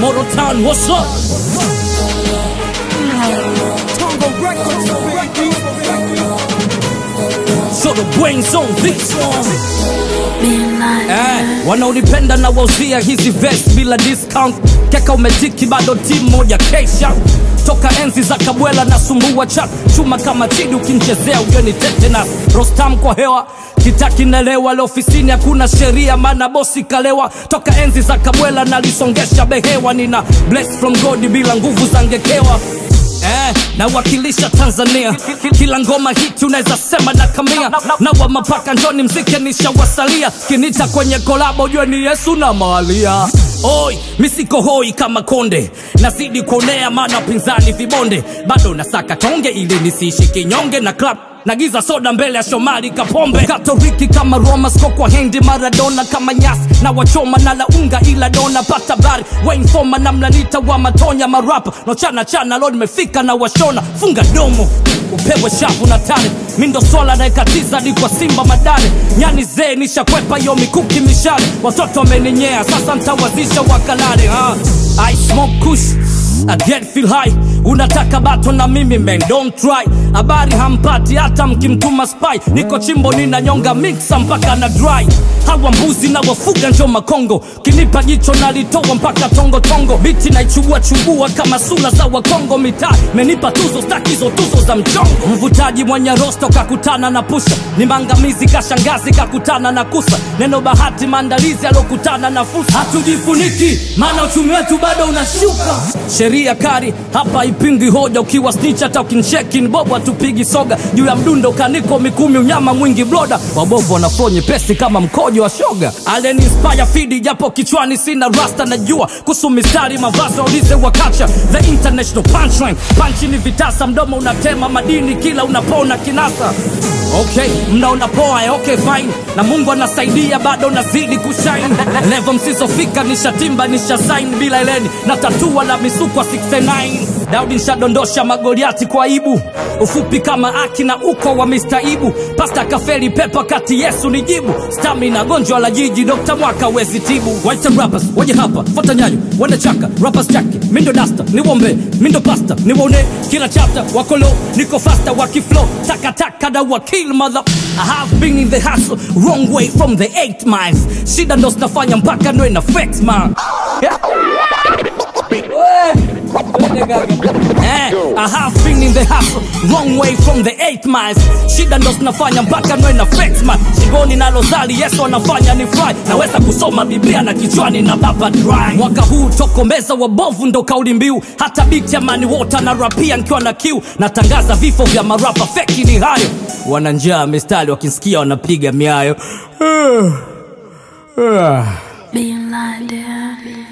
Motor Town, what's up? So the brains on this one. Eh, wanaonipenda na wauzia hizi vest bila discount keka umetiki bado timu moja kesha toka enzi za kabwela na sumbua chat chuma kama chidi ukimchezea ujeni tetanus rostam kwa hewa kitaki nelewa leo ofisini hakuna sheria maana bosi kalewa toka enzi za kabwela nalisongesha behewa nina bless from god bila nguvu za ngekewa Eh, nawakilisha Tanzania kila ngoma hiti unaweza sema na kamia na wa mapaka njoni mzike nishawasalia kinita kwenye kolabo jue ni Yesu na malia Oi, misiko hoi kama konde nazidi kuonea maana pinzani vibonde bado nasaka tonge ili nisiishi kinyonge na club nagiza soda mbele ya Shomari Kapombe Katoliki kama Roma skokwa hendi Maradona kama nyasi na wachoma na launga ila dona pata bari Wayne Foma na mlanita wa matonya marapa no chana chana leo nimefika na washona funga domo upewe shavu na tare mindo swala naekatiza hadi kwa simba madare nyani zee nishakwepa yo mikuki mishale watoto wameninyea sasa ntawazisha wakalale ha. I smoke kush I get feel high unataka bato na mimi man don't try habari hampati hata mkimtuma spy niko chimbo ninanyonga mixa mpaka na dry hawa mbuzi na wafuga njo makongo kinipa jicho nalitoa mpaka tongo tongo biti naichubua chubua kama sula za wakongo mitaa menipa tuzo stakizo tuzo za mchongo mvutaji mwenye rosto kakutana na pusha ni mangamizi kashangazi kakutana na kusa neno bahati maandalizi alokutana na fursa hatujifuniki maana uchumi wetu bado unashuka sheria kari hapa ipingi hoja ukiwa snitch hata ukincheki ni bobo hatupigi soga juu ya mdundo kaniko mikumi unyama mwingi bloda wabovu wanaflo nyepesi kama mkojo wa shoga aleni inspire fidi japo kichwani sina rasta najua kuhusu mistari mavazi waulize wakacha the international punchline panchi ni vitasa mdomo unatema madini kila unapona kinasa okay mnaona poa eh, okay fine na mungu anasaidia bado nazidi kushine levo msizofika nishatimba nishasain bila eleni na tatua la misukwa 69 daudi nshadondosha magoliati kwa ibu ufupi kama aki na uko wa mistaibu pasta kafeli pepa kati yesu ni jibu stamina gonjwa la jiji dokta mwaka wezi tibu white rappers waje hapa fata nyayo wende chaka rappers chake mindo dasta niwombe mindo pasta niwone kila chapter wakolo niko fasta wakiflow takataka na wakil mother I have been in the hustle wrong way from the 8 miles shida ndo zinafanya mpaka nwe na flex man Eh, I have been in the hustle wrong way from the 8 miles shida ndo zinafanya mpaka nwe na flex man shingoni nalozali yesu anafanya ni fly naweza kusoma biblia na kichwani na baba dry mwaka huu tokomeza wabovu ndo kauli mbiu hata biti ya mani wota na rapia nkiwa na kiu natangaza vifo vya marapa feki ni hayo wana njaa mistari wakisikia wanapiga miayo Being like that.